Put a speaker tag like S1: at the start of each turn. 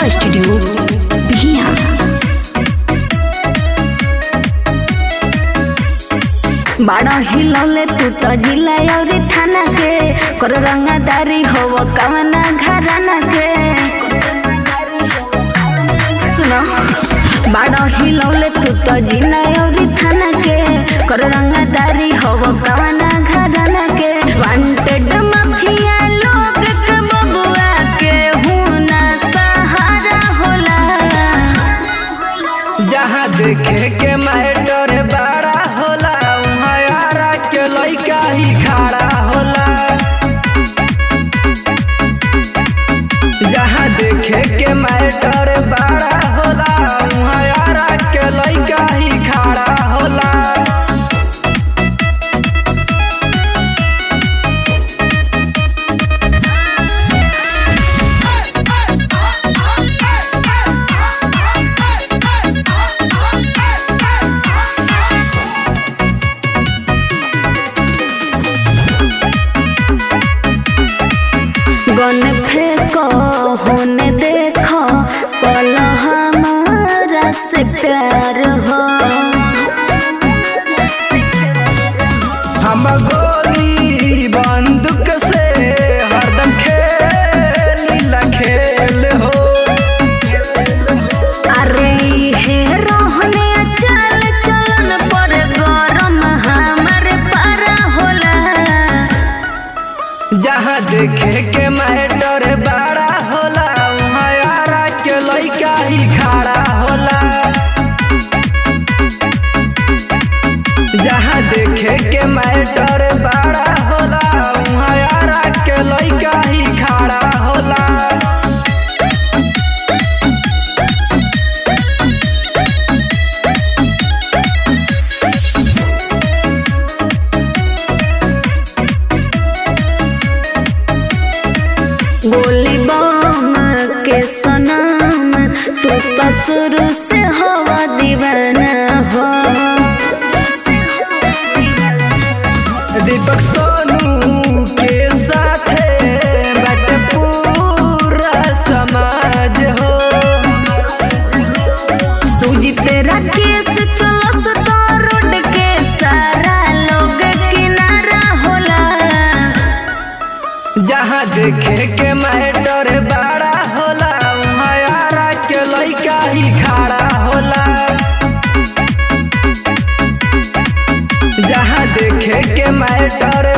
S1: studio Bihiya बड़ा हिलौले तू तो जिला और थाना के कर रंगादारी होव कवना घराना के सुनो बड़ा हिलौले तू तो जिला और थाना के कर रंगादारी होव कवना घराना के वांटेड माफिया लोग के बबुआ के हुना सहारा होला
S2: जहाँ देखे के मैटर बड़ा होला वहाँ यारा के लइका ही खड़ा होला जहाँ देखे के मैटर बड़ा होला वहाँ यारा के लइका ही खड़ा होला
S1: गन फेंको होने देखो पल हमारा से प्यार हो
S2: हम गोली बंदूक से हरदम खेल खेल हो
S1: अरे हे रोहने चल चलन पर गरम हमार पारा होला
S2: जहाँ देखे के मैटर बड़ा होला वहाँ यारा के लइका ही खड़ा होला जहाँ देखे के मैटर बड़ा होला वहाँ यारा के लइका ही खड़ा होला
S1: गोली बम के सनम तू तो शुरू से हवा दीवाना हो
S2: दीपक सोनू के साथे बट पूरा समाज हो
S1: सूजी तेरा केस चलस तो रोड के सारा लोग किनारा होला
S2: जहाँ देखे के मैटर बड़ा होला वहाँ यारा के लइका ही खड़ा होला जहाँ देखे के मैटर